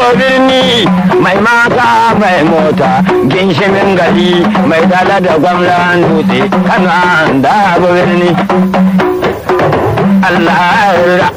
birni mai mata mai mota ginshimin gari mai dala da gwamnan dutse kana da birni Allah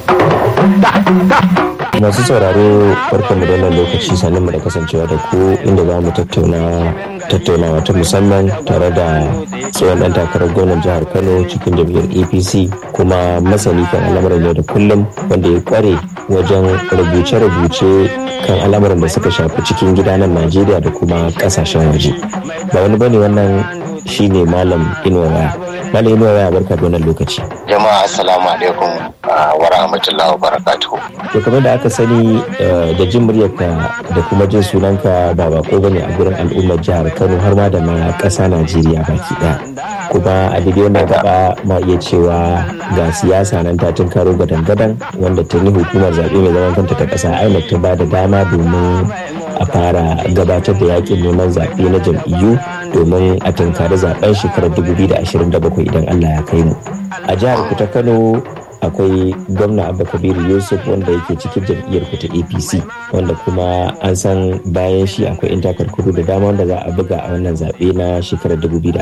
masu sauraro barkanmu da wannan lokaci sannan mu da kasancewa da ku inda za mu tattauna tattaunawa ta musamman tare da tsohon dan takarar gwamnan jihar kano cikin jam'iyyar apc kuma masani kan al'amuran yau da kullum wanda ya kware wajen rubuce-rubuce kan al'amuran da suka shafi cikin gida nan najeriya da kuma kasashen waje ba wani bane wannan shine malam inuwa waya malam inuwa waya barka da wannan lokaci jama'a assalamu alaikum wa rahmatullahi wa barakatuhu to kamar da aka sani da jin muryarka da kuma jin sunanka ba bako bane a gurin al'ummar jihar kano har ma da ma ƙasa najeriya baki ɗaya kuma a daidai wannan gaba ma iya cewa ga siyasa nan ta karo gadan-gadan wanda tuni hukumar zaɓe mai zaman kanta ta ƙasa inec ta ba da dama domin a fara gabatar da yakin neman zaɓe na jam'iyyu domin a tunkari zaben shekarar 2027 idan allah ya kai mu a jihar ku ta kano akwai gwamna abba kabiru yusuf wanda yake cikin jam'iyyar ku ta apc wanda kuma an san bayan shi akwai yan takarkaru da dama wanda za a buga a wannan zaɓe na shekarar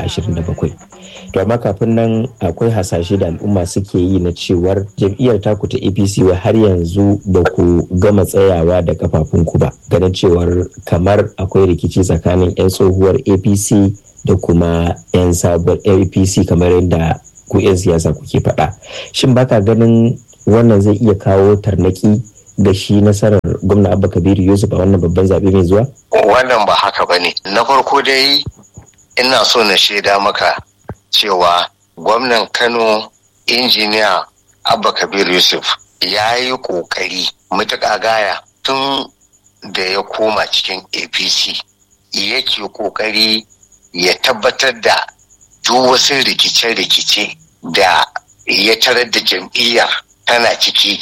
2027 to amma kafin nan akwai hasashe da al'umma suke yi na cewar jam'iyyar taku ta apc wa har yanzu ba ku gama tsayawa da kafafunku ba ganin cewar kamar akwai rikici tsakanin 'yan tsohuwar apc da kuma 'yan sabuwar apc kamar yadda ku 'yan siyasa kuke faɗa shin baka ganin wannan zai iya kawo tarnaki ga shi nasarar gwamna abba kabiru yusuf a wannan babban zaɓe mai zuwa wannan ba haka ba ne na farko dai ina so na shaida maka cewa gwamnan kano injiniya abba kabiru yusuf ya yi ƙoƙari matuƙa gaya tun da ya koma cikin apc yake ƙoƙari ya tabbatar da duk wasu rikice-rikice da ya tarar da jam'iyyar tana ciki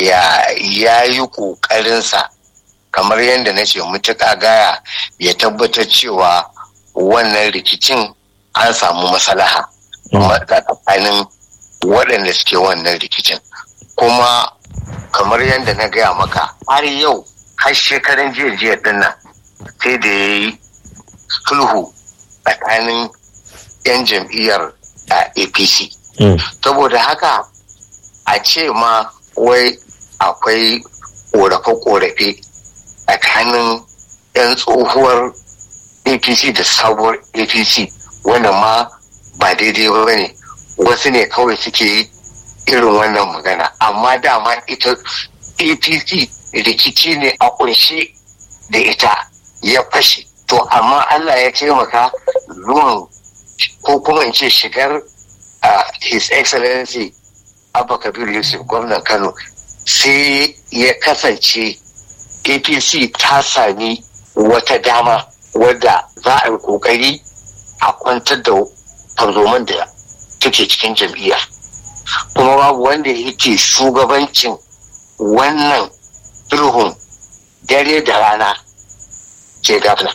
ya yi ƙoƙarinsa kamar yadda na ce mutuƙa gaya ya tabbatar cewa wannan rikicin an samu masalaha tsakanin waɗanda suke wannan rikicin kuma kamar yadda na gaya maka har yau har shekaran jiya jiya dinnan sai da ya yi sulhu tsakanin 'yan jam'iyyar apc saboda haka a ce ma wai akwai korafe-korafe tsakanin 'yan tsohuwar apc da sabuwar apc wanda ma ba daidai ba ne wasu ne kawai suke yi irin wannan magana amma dama ita apc rikici ne a kunshe da ita ya fashe to amma allah ya taimaka zuwan ko kuma in ce shigar his excellency abba kabir yusuf gwamnan kano sai ya kasance apc ta sami wata dama wadda za a yi kokari a kwantar da tarzoman da take cikin jam'iyya kuma babu wanda yake shugabancin wannan sulhun dare da rana ke gafna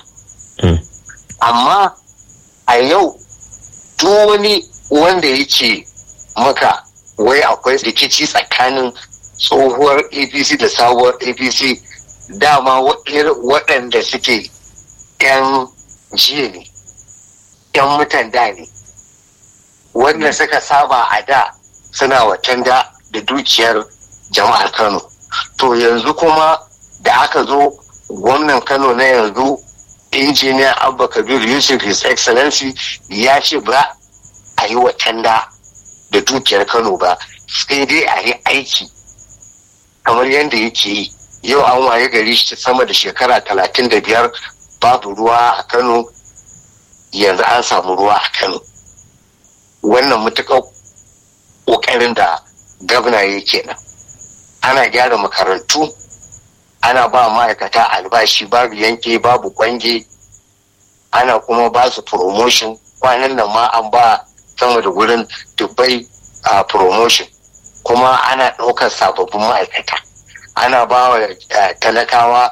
amma a yau duk wani wanda yake maka wai akwai rikici tsakanin tsohuwar apc da sabuwar apc dama waɗanda suke 'yan jiya ne 'yan mutan da ne wanda suka saba a da suna watan da da dukiyar jama'ar kano to yanzu kuma da aka zo gwamnan kano na yanzu injiniya abba kabir yusuf his excellency ya ce ba a yi watanda da dukiyar kano ba sai dai a yi aiki kamar yadda yake yi yau an waye gari sama da shekara talatin da biyar babu ruwa a kano yanzu an samu ruwa a kano wannan mutuƙar ƙoƙarin da gabna ya kenan ana gyara makarantu ana ba ma'aikata albashi babu yanke babu kwange ana kuma ba su promotion kwanan nan ma an ba sama da gurin dubbai a promotion kuma ana ɗaukar sababbin ma'aikata ana ba wa talakawa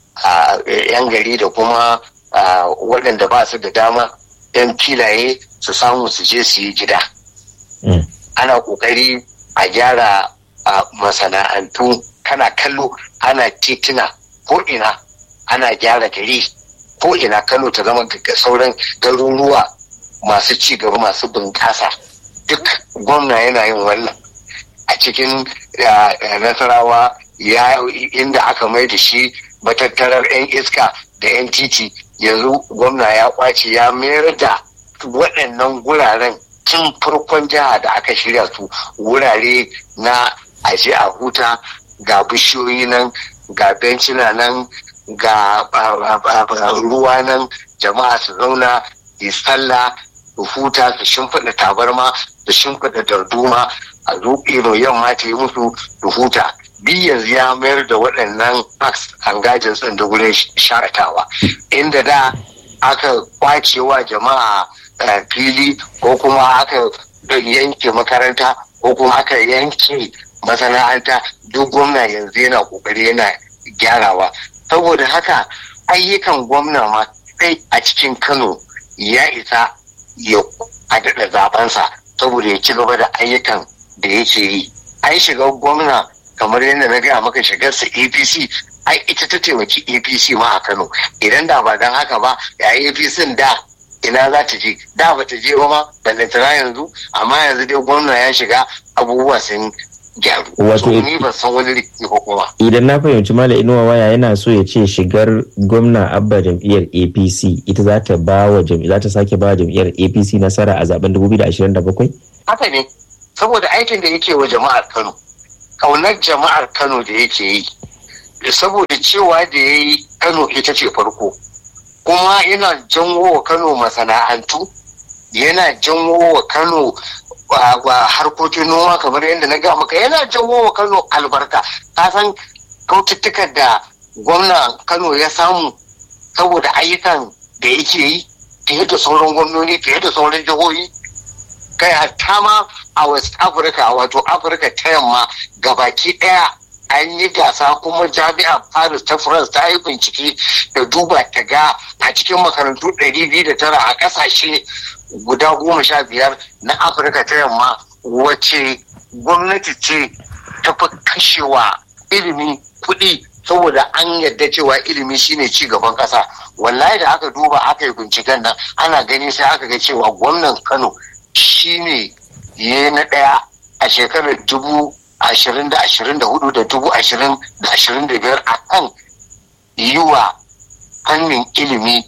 yan gari da kuma waɗanda ba su da dama yan filaye su samu su je su yi gida ana ƙoƙari a gyara masana'antu kana kallo ana titina ko ina ana gyara gari ko ina kano ta zama sauran garuruwa masu ci gaba masu bunƙasa duk gwamna yana yin wannan a cikin nasarawa ya inda aka mai da shi matattarar 'yan iska da 'yan titi yanzu gwamna ya kwace ya mayar da waɗannan guraren tun farkon jiha da aka shirya su wurare na aje a huta ga bishiyoyi nan ga bencina nan ga ruwa nan jama'a su zauna yi sallah su huta su shimfiɗa tabarma su shimfiɗa darduma a zuƙiro yamma ta yi musu su huta bi yanzu ya mayar da waɗannan parks and gardens ɗin da wurin shakatawa inda da aka kwacewa jama'a fili ko kuma aka yanke makaranta ko kuma aka yanke masana'anta duk gwamna yanzu yana kokari yana gyarawa saboda haka ayyukan gwamna ma kai a cikin kano ya isa ya daɗa zabensa saboda ya ci gaba da ayyukan da yake yi ai shiga gwamna kamar yadda na gaya maka shigarsa apc ai ita ta taimaki apc ma a kano idan da ba don haka ba ya apc da ina za ta je da ba ta je ba ma ballantana yanzu amma yanzu dai gwamna ya shiga abubuwa sun gyaru Wato- ni ba san wani rikici ko kuma idan na fahimci mala inuwa waya yana so ya ce shigar gwamna abba jam'iyyar apc ita za ta ba wa jam'i- za ta sake ba wa jam'iyyar apc nasara a zaben 2027 haka ne saboda aikin da yake wa jama'ar kano kaunar jama'ar kano da yake yi saboda cewa da ya yi kano ita ce farko kuma yana janwo wa kano masana'antu yana janwo wa kano wa- wa harkokin noma kamar yadda na ga maka yana janwo wa kano albarka ka san kaututtukan da gwamna kano ya samu saboda ayyukan da yake yi fiye da sauran gwamnoni fiye da sauran jihohi kai hatta ma a west africa wato afirka ta yamma gabaki daya an yi gasa kuma jami'a paris ta france ta yi bincike da duba ta ga a cikin makarantu 209 a kasashe guda goma sha biyar na afirka ta yamma wace gwamnati ce ta fi kashewa ilimi kuɗi saboda an yadda cewa ilimi shine ci gaban ƙasa wallahi da aka duba aka yi binciken nan ana gani sai aka ga cewa gwamnan kano shine ya na ɗaya a shekarar dubu ashirin da ashirin da hudu da dubu ashirin da ashirin da biyar a kan yi wa fannin ilimi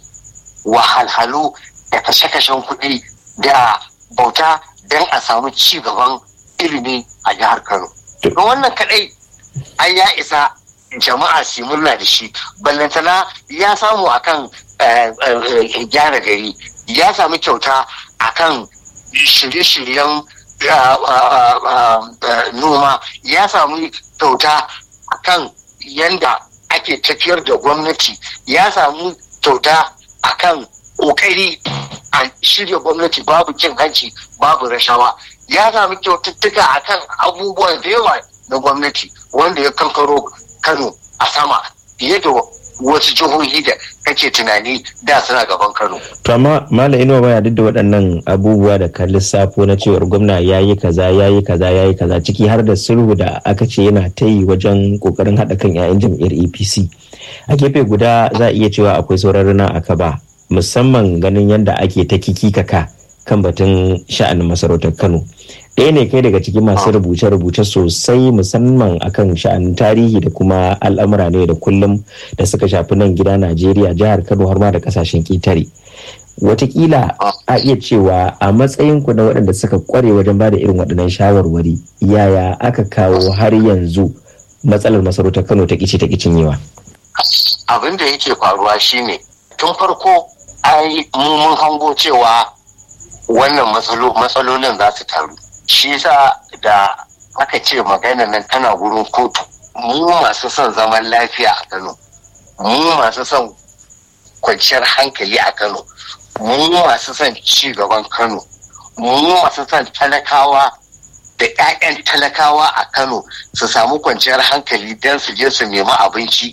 wahalhalu da kashe-kashen kuɗi da bauta don a samu ci gaban ilimi a jihar kano don wannan kaɗai an ya isa jama'a su yi murna da shi ballantana ya samu akan eh, eh, gyara gari ya sami kyauta akan shirye-shiryen ah, ah, ah, ah, noma ya samu kyauta akan yanda ake tafiyar da gwamnati ya samu kyauta akan kokari a shirya gwamnati babu cin hanci babu rashawa ya sami kyaututtuka akan abubuwan da yawa na gwamnati wanda ya kankaro kano a sama fiye da wasu jihohi da kake tunani da suna gaban kano to amma mala inuwa waya duk da waɗannan abubuwa da ka lissafo na cewar gwamna ya yi kaza ya yi kaza ya yi kaza ciki har da sulhu da aka ce yana ta yi wajen kokarin haɗa kan 'ya'yan jam'iyyar apc a gefe guda za a iya cewa akwai sauran rana a kaba musamman ganin yadda ake ta kikikaka kan batun sha'anin masarautar kano ɗaya ne kai daga cikin masu rubuce-rubuce sosai musamman akan sha'anin tarihi da kuma al'amura ne da kullum da suka shafi nan gida najeriya jihar kano har ma da kasashen ƙetare watakila a iya cewa a matsayinku na waɗanda suka kware wajen ba da irin waɗannan shawarwari yaya aka kawo har yanzu matsalar masarautar kano ta ƙici ta ƙicinyewa abin da yake faruwa shine tun farko ai mu mun hango cewa wannan matsalo- matsalolin za su taru shi yasa da aka ce magana nan tana gurin kotu mu masu son zaman lafiya a kano mu masu son kwanciyar hankali a kano mu masu son ci gaban kano mu masu son talakawa da 'ya'yan talakawa a kano su samu kwanciyar hankali don su je su nemi abinci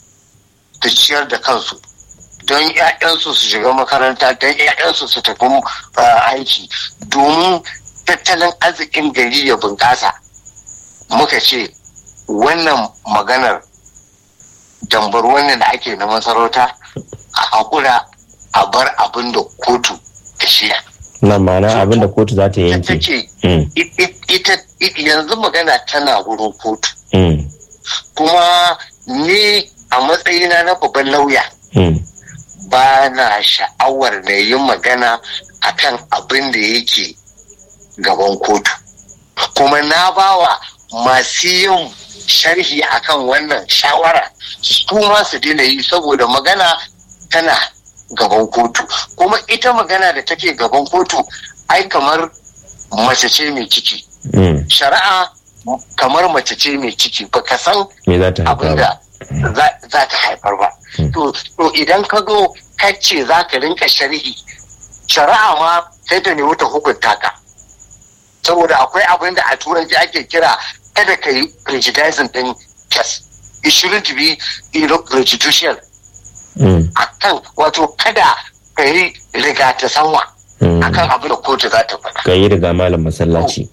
da ciyar da kansu don 'ya'yansu su shiga makaranta don 'ya'yansu su tafi uh, aiki domin tattalin arzikin gari ya bunƙasa muka ce wannan maganar dambar wannan da ake na masarauta a hakura a bar abin da kotu ta shiya nan ma'ana abin da kotu za ta ita yanke ce Mm, ita yanzu magana tana wurin kotu mm, kuma ni a matsayina na babban lauya mm, ba na sha'awar na yi magana akan abin da yake gaban kotu kuma na bawa masu yin sharhi akan wannan shawara su ma su daina yi saboda magana tana gaban kotu kuma ita magana da take gaban kotu ai kamar mace ce mai ciki mm. shari'a kamar mace ce mai ciki baka san me za ta haifa abin ba da za za ta haifar ba. Mm. To to idan ka zo ka ce za ka rinka sharhi, shari'a ma sai ta nemi ta hukunta ka. Saboda akwai abin da a turanci ake kira kada ka yi prejudicing din kes. It shouldn't be you know, prejudicial. Mm, Akan wato kada ka yi riga ta sanwa mm. akan abin da kotu za ta faɗa. ka yi riga malam masallaci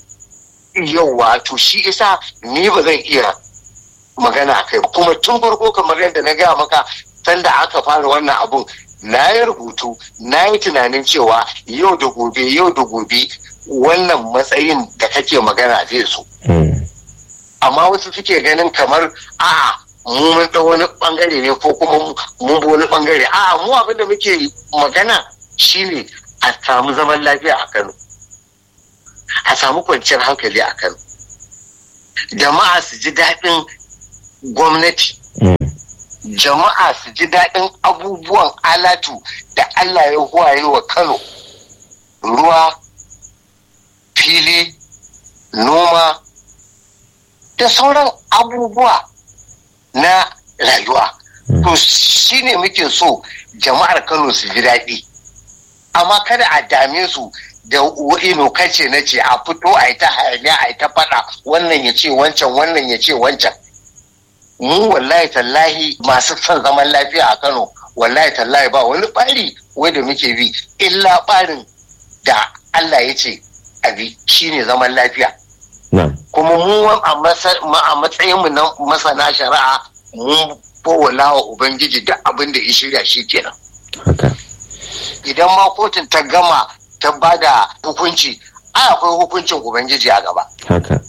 yauwa to shi isa ni ba zan iya magana a kai ba. kuma tun farko kamar yadda na gaya maka sanda aka fara wannan abun na yi rubutu na yi tunanin cewa yau da gobe yau da gobe wannan matsayin da kake magana zai so Mm, amma wasu suke ganin kamar a'a mu mun ɗau wani bangare ne ko kuma mu- mun bi wani bangare a'a mu abin da muke magana shine a samu zaman lafiya a Kano a samu kwanciyar hankali a Kano jama'a su ji daɗin gwamnati mm, jama'a su ji daɗin abubuwan alatu da Allah ya huwaye wa Kano ruwa fili noma da sauran abubuwa na rayuwa to shi ne muke so jama'ar Kano su ji daɗi amma kada a dame su da ino kace na ce a fito a yi ta hayaniya a yi ta faɗa wannan ya ce wancan wannan ya ce wancan mu wallahi tallahi masu son zaman lafiya a Kano wallahi tallahi ba wani ɓari wanda muke bi illa ɓarin da Allah ya ce abi shine zaman lafiya na'am kuma mu a masa- ma- a matsayin mu na masana shari'a mun bawala wa ubangiji duk abin da ya shirya shi kenan haka idan ma kotun ta gama ta bada hukunci ai akwai hukuncin ubangiji a gaba haka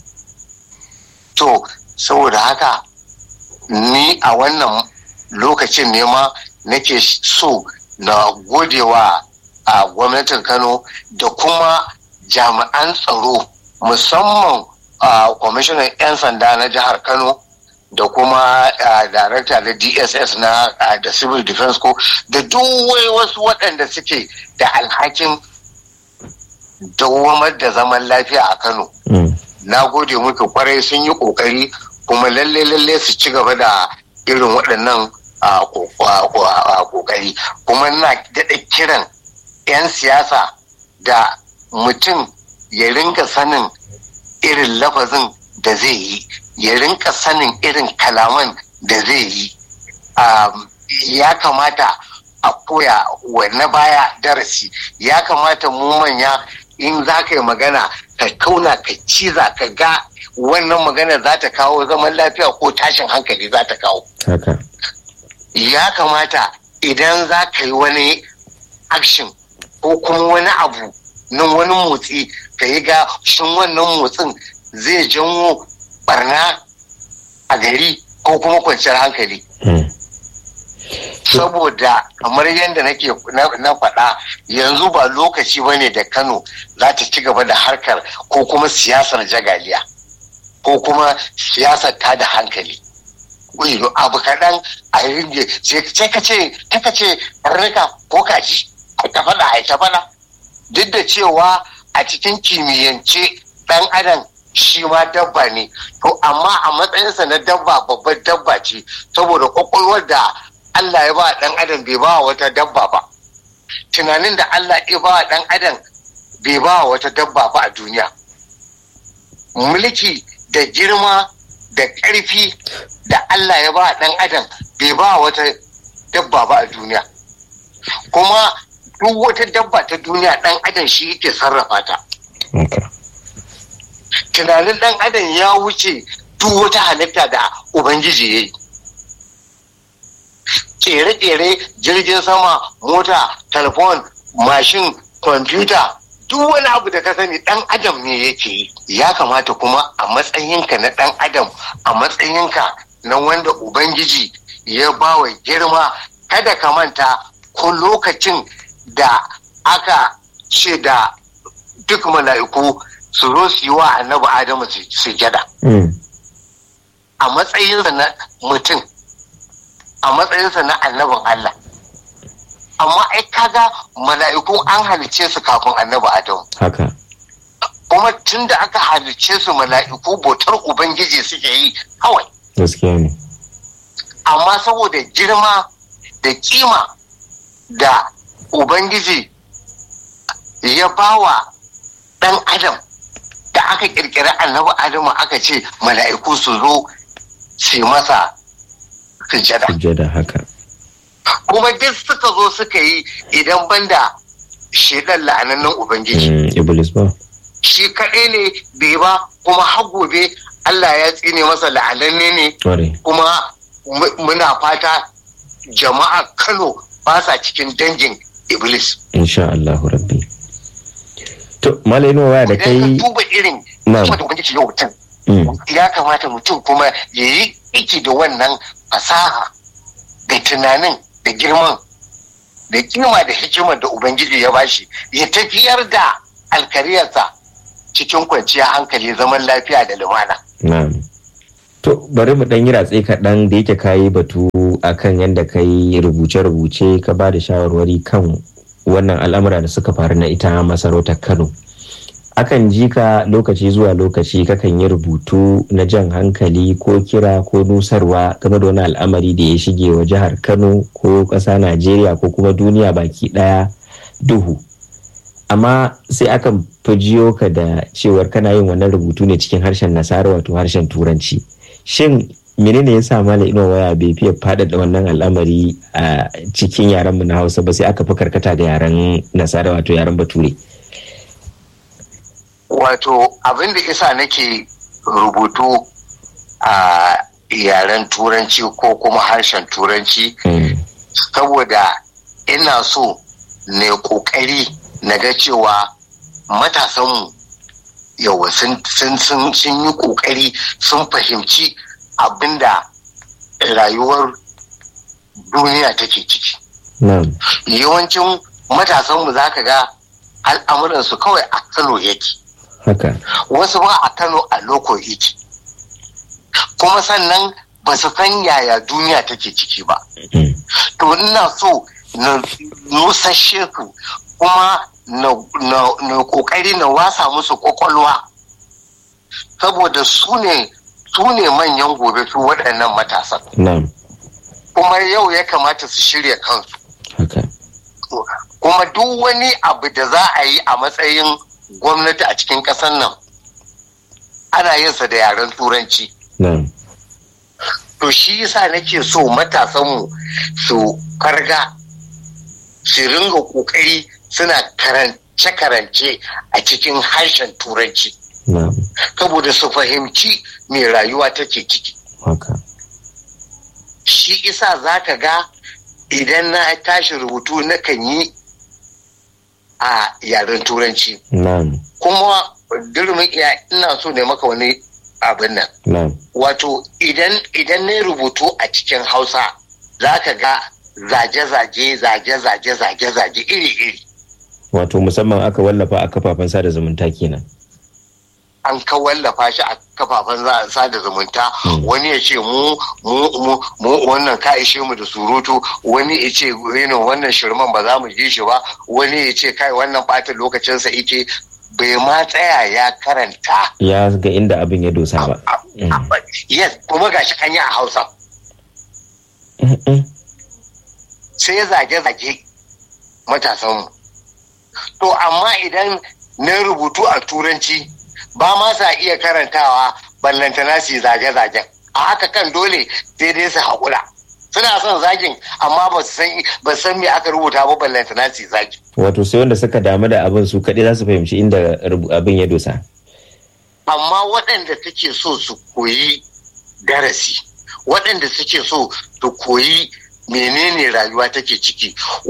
to saboda haka ni a wannan lokacin ne ma nake so na godewa a gwamnatin kano da kuma jami'an tsaro musamman a kwamishinan 'yan sanda na jihar kano da kuma darakta da dss na ah, da civil defense ko da duk wai wasu waɗanda suke da alhakin dawamar da zaman lafiya a kano Mm, na gode muku kwarai sun yi kokari kuma lalle lalle su ci gaba da irin waɗannan a, ko- a, ko- a, kokari kuma na daɗa kiran 'yan siyasa da mutum ya rinka sanin irin lafazin da zai yi ya rinka sanin irin kalaman da zai yi Um, ya kamata a koya wa na baya darasi ya kamata mu manya in za ka yi magana ka kauna ka ciza ka ga wannan magana za ta kawo zaman lafiya ko tashin hankali za ta kawo haka ya kamata idan za ka yi wani action ko kuma wani abu na wani motsi ka yi ga shin wannan motsin zai janwo barna a gari ko kuma kwanciyar hankali Mm, saboda kamar yadda nake na- na faɗa yanzu ba lokaci ba ne da kano za ta ci gaba da harkar ko kuma siyasar jagaliya ko kuma siyasar ta da hankali Wai, abu kaɗan a ringe sai ka ce ka ce karnuka ko kaji a ta faɗa a ta faɗa duk da cewa a cikin kimiyyance ɗan adam shi ma dabba ne to amma a matsayinsa na dabba babbar dabba ce saboda kwakwalwar da Allah ya ba ɗan adam bai ba wata dabba ba tunanin da Allah ya ba ɗan adam bai ba wata dabba ba a duniya mulki da girma da ƙarfi da Allah ya ba ɗan adam bai ba wata dabba ba a duniya kuma duk wata dabba ta duniya ɗan adam shi yake sarrafa ta haka tunanin ɗan adam ya wuce duk wata halitta da ubangiji ya yi kere-kere jirgin sama mota telefon mashin kwamfuta duk wani abu da ka sani dan adam ne yake yi ya kamata kuma a matsayinka na dan adam a matsayinka na wanda ubangiji ya bawa girma kada ka manta ko lokacin da aka ce da duk mala'iku su zo su yi wa annabi adamu sujada a matsayinsa na mutum a matsayinsa na annabin Allah amma ai kaga mala'iku an halice su kafin annabi adamu haka kuma tun da aka halice su mala'iku bautar ubangiji suke yi kawai gaskiya ne amma saboda girma da kima da ubangiji ya bawa ɗan adam da aka ƙirƙiri annabi adamu aka ce mala'iku su zo su yi masa sujada sujjada haka kuma duk suka zo suka yi idan banda shedan la'anannan ubangiji Mm, iblis ba shi kaɗai ne bai ba kuma har gobe Allah ya tsine masa la'ananne ne ƙware kuma mu- muna fata jama'a Kano ba sa cikin dangin Iblis. insha Allahu rabbi to malai waya da Idan kai ka duba irin Na'am. kuma da ubangiji yau mutum Mm, ya kamata mutum kuma ya yi iki da wannan fasaha da tunanin da girman da kima da hikimar da ubangiji ya bashi ya tafiyar da alkariyarsa cikin kwanciyar hankali zaman lafiya da lumana. na'am to bari mu dan yi ratse kaɗan da yake kayi batu akan yadda ka yi rubuce-rubuce ka ba da shawarwari kan wannan al'amura da suka faru na ita masarautar kano akan ji ka lokaci zuwa lokaci kakan yi rubutu na jan hankali ko kira ko nusarwa game da wani al'amari da ya shige wa jihar kano ko ƙasa najeriya ko kuma duniya baki ɗaya duhu amma sai akan fi jiyo ka da cewar kana yin wannan rubutu ne cikin harshen nasara wato harshen turanci shin menene ya sa mala ino waya bai fiye faɗaɗa wannan al'amari a cikin yaren mu na hausa ba sai aka fi karkata ga yaren nasara wato yaren bature Wato abin da isa nake rubutu a yaren turanci ko kuma harshen turanci Mm, saboda ina so ne kokari na ga cewa matasanmu yawa sun sun sun sun yi kokari sun fahimci abinda rayuwar duniya take ciki na'am yawancin matasanmu za ka ga al'amuransu kawai a kano yake haka wasu ba a kano a loko yake kuma sannan ba su san yaya duniya take ciki ba Mm, to ina so na nusashe su kuma na, na, na kokari na wasa musu kwakwalwa saboda su ne su ne manyan gobe su waɗannan matasan na'am kuma yau ya kamata su shirya kansu haka kuma duk wani abu da za a yi a matsayin gwamnati a cikin ƙasar nan ana yin sa da yaren turanci na'am to shi yasa nake so matasanmu su karga su ringa kokari suna karance-karance a cikin harshen turanci na'am saboda su fahimci me rayuwa take ciki haka shi isa za ka ga idan na tashi rubutu na kan yi a yaren turanci na'am kuma durmin iya ina so ne maka wani abin nan na'am wato idan idan na rubutu a cikin hausa za ka ga zage-zage zage-zage zage-zage iri-iri wato musamman aka wallafa a kafafen sada zumunta kenan an ka wallafa shi a kafafen za- sada zumunta Mm. wani ya ce mu mu mu mu wannan ka ishe mu da surutu wani ya ce reno wannan shirman ba za mu ji shi ba wani ya ce kai wannan ɓata lokacinsa ike bai ma tsaya ya karanta ya ga inda abin ya dosa ba a- a- yes kuma gashi an yi a hausa Mm-mm. sai ya zage-zage matasanmu. To amma idan na rubutu a turanci ba ma sa iya karantawa ballantana su yi zage-zagen. A haka kan dole sai dai su haƙura. Suna son zagin amma ba su san ba su san me aka rubuta ba ballantana su yi zagi. wato sai wanda suka damu da abin su kaɗai za su fahimci inda rubu- abin ya dosa Amma waɗanda suke so su koyi darasi, waɗanda suke so su koyi menene rayuwa take ciki